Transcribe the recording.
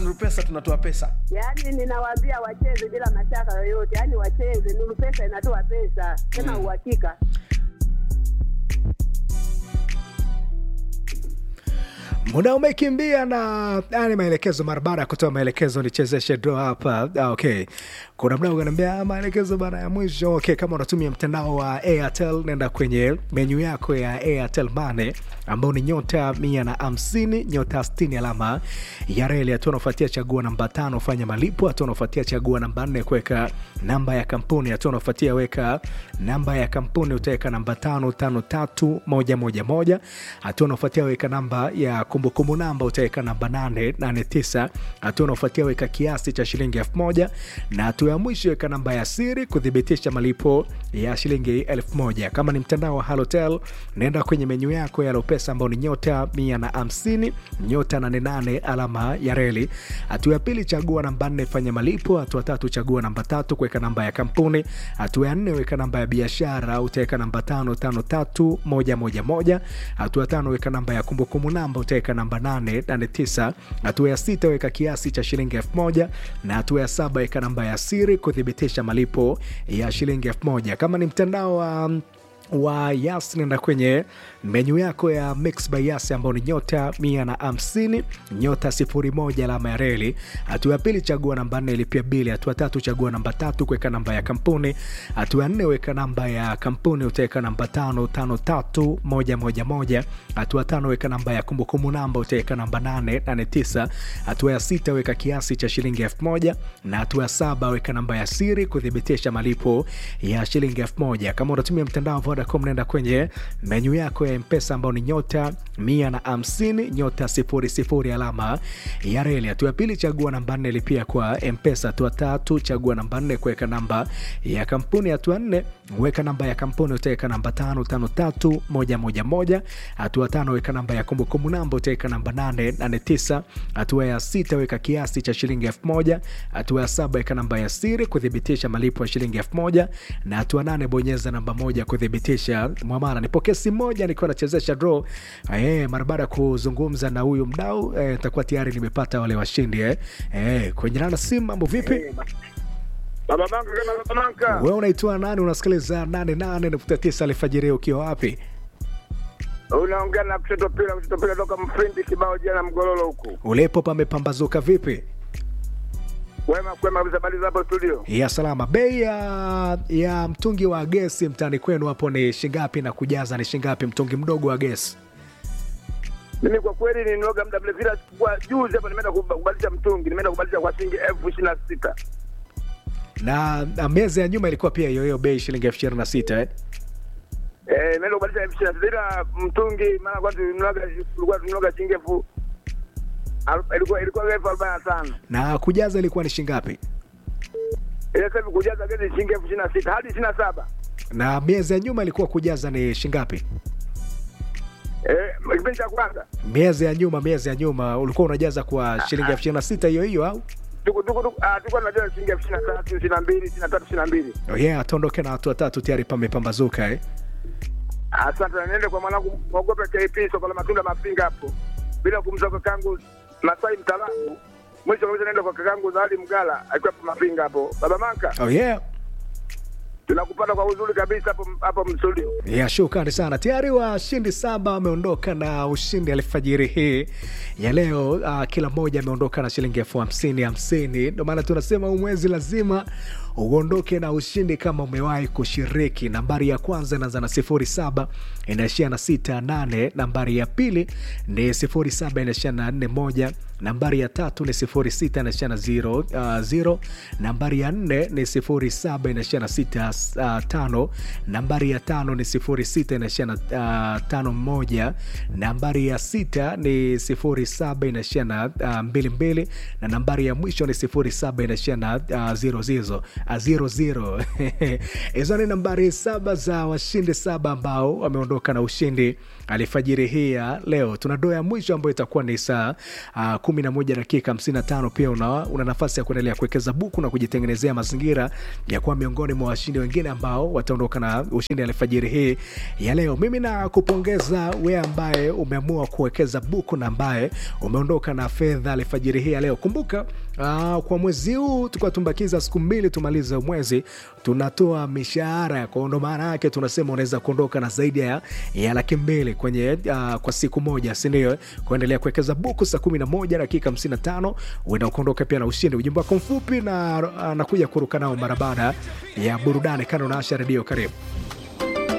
Nuru Pesa tunatoa pesa. Yaani ninawaambia wacheze bila mashaka yoyote, yaani wacheze. Nuru Pesa inatoa pesa tena uhakika. muda umekimbia na yani maelekezo mara baada ya kutoa maelekezo nichezeshe draw hapa ah, okay kuna mdau kanaambia "Ah, maelekezo bana ya mwisho okay kama unatumia mtandao wa airtel nenda kwenye menyu yako ya airtel mane ambao ni nyota mia na hamsini nyota stini alama ya reli hatua unaofuatia chagua namba tano fanya malipo hatua unaofuatia chagua namba nne kuweka namba ya kampuni hatua unaofuatia weka namba ya kampuni utaweka namba tano tano tatu moja moja moja hatua unaofuatia weka namba ya kumbukumbu namba utaweka namba nane nane tisa hatua unaofuatia weka kiasi cha shilingi elfu moja na hatua ya mwisho weka namba ya siri kuthibitisha malipo ya shilingi elfu moja kama ni mtandao wa halotel naenda kwenye menyu yako ya lopesa ambao ni nyota mia na hamsini nyota nane nane alama ya reli hatua ya pili chagua namba nne fanya malipo hatua tatu chagua namba tatu kuweka namba ya kampuni hatua ya nne weka namba ya biashara utaweka namba tano tano tatu moja moja moja hatua ya tano weka namba ya kumbukumbu namba utaweka namba nane nane tisa hatua ya sita weka kiasi cha shilingi elfu moja na hatua ya saba weka namba ya siri kuthibitisha malipo ya shilingi elfu moja kama ni mtandao wa wa yas nenda kwenye menyu yako ya mix by yas ambao ni nyota mia na hamsini nyota sifuri moja alama ya reli hatua ya pili chagua namba nne ilipia bili hatua tatu chagua namba tatu kuweka namba ya kampuni hatua ya nne weka namba ya kampuni utaweka namba tano tano tatu moja moja moja hatua tano weka namba ya kumbukumbu namba utaweka namba nane nane tisa hatua ya sita weka kiasi cha shilingi elfu moja na hatua ya saba weka namba ya siri kuthibitisha malipo ya shilingi elfu moja kama unatumia mtandao wa vodacom nenda kwenye menyu yako ya mpesa ambao ni nyota mia na hamsini nyota sifuri sifuri alama ya reli hatua ya pili chagua namba nne lipia kwa mpesa hatua tatu chagua namba nne kuweka namba ya kampuni hatua nne weka namba ya kampuni utaweka namba tano tano tatu moja moja moja hatua tano weka namba ya kumbukumbu namba utaweka namba nane nane tisa hatua ya sita weka kiasi cha shilingi elfu moja hatua ya saba weka namba ya siri kuthibitisha malipo ya shilingi elfu moja na hatua nane bonyeza namba moja kuthibitisha mwamara nipokee simu moja nikiwa nachezesha draw eh, mara baada ya kuzungumza na huyu mdau eh, takuwa tayari nimepata wale washindi eh. Eh, kwenye nana simu mambo vipi Baba Manka kama Baba Manka. wewe unaitwa nani unasikiliza 88.9 alfajiri ukiwa wapi Unaongea na kushoto pila kushoto pila toka mfindi kibao jana mgololo huku. ulipo pamepambazuka vipi Wema kwema kabisa bali hapo studio. ya salama bei ya, ya mtungi wa gesi mtani kwenu hapo ni shingapi na kujaza ni shingapi mtungi mdogo wa gesi Mimi kwa kweli ninoga muda mrefu ila kwa juzi hapa nimeenda kuba- kubadilisha mtungi, nimeenda kubadilisha kwa shilingi elfu ishirini na sita. na, na miezi ya nyuma ilikuwa pia hiyo hiyo bei shilingi elfu ishirini na sita eh? Eh, nimeenda kubadilisha elfu ishirini na sita ila mtungi maana kwa tunaga tulikuwa tunaga shilingi elfu aru- ilikuwa ilikuwa elfu arobaini na tano. na kujaza ilikuwa ni shingapi Ile sasa hivi kujaza gesi shilingi elfu ishirini na sita hadi ishirini na saba. na miezi ya nyuma ilikuwa kujaza ni shingapi Eh, kipindi cha kwanza miezi ya nyuma miezi ya nyuma ulikuwa unajaza kwa shilingi elfu ishirini na sita hiyo hiyo au tuko tuko tuko ah, tulikuwa tunajaza shilingi elfu ishirini na tatu, ishirini na mbili, ishirini na tatu, ishirini na mbili. oh yeah, tuondoke na watu watatu tayari pamepambazuka eh? Asante, na niende kwa mwanangu mwogope KP soko la matunda Mafinga hapo, bila kumsahau kakangu Masai Mtaalamu. Mwisho kabisa naenda kwa kakangu Zawadi Mgala akiwa hapo Mafinga hapo. Baba Manka, oh yeah. tunakupata kwa uzuri kabisa hapo hapo mstudio. ya shukrani sana tayari washindi saba wameondoka na ushindi alfajiri hii ya leo uh, kila mmoja ameondoka na shilingi elfu hamsini hamsini ndio maana tunasema huu mwezi lazima uondoke na ushindi kama umewahi kushiriki nambari ya kwanza inaanza na sifuri saba inaishia na sita nane nambari ya pili ni sifuri saba inaishia na nne moja nambari ya tatu ni sifuri sita inaishia na zero, uh, zero. nambari ya nne ni sifuri saba inaishia na sita uh, tano nambari ya tano ni sifuri sita inaishia na uh, tano moja nambari ya sita ni sifuri saba inaishia na uh, mbili mbili na nambari ya mwisho ni sifuri saba inaishia na uh, zero zizo uh, zero zero hizo ni nambari saba za washindi saba ambao wameondoka na ushindi alifajiri hii ya leo tuna doa ya mwisho ambayo itakuwa ni saa uh, kumi na moja dakika hamsini na tano pia una, una nafasi ya kuendelea kuwekeza buku na kujitengenezea mazingira ya kuwa miongoni mwa washindi wenye wengine ambao wataondoka na ushindi alfajiri hii ya leo. Mimi na kupongeza we ambaye umeamua kuwekeza buku na ambaye umeondoka na fedha alfajiri hii ya leo. Kumbuka uh, kwa mwezi huu tukuwa tumbakiza siku mbili tumalize mwezi, tunatoa mishahara kwao, ndo maana yake tunasema unaweza kuondoka na zaidi ya, ya laki mbili kwenye uh, kwa siku moja, sindio? Kuendelea kuwekeza buku saa kumi na moja dakika hamsini na tano uenda ukaondoka pia na ushindi. Ujumbe wako mfupi na anakuja kuruka nao mara baada ya burudani. Kando na Asha Redio, karibu.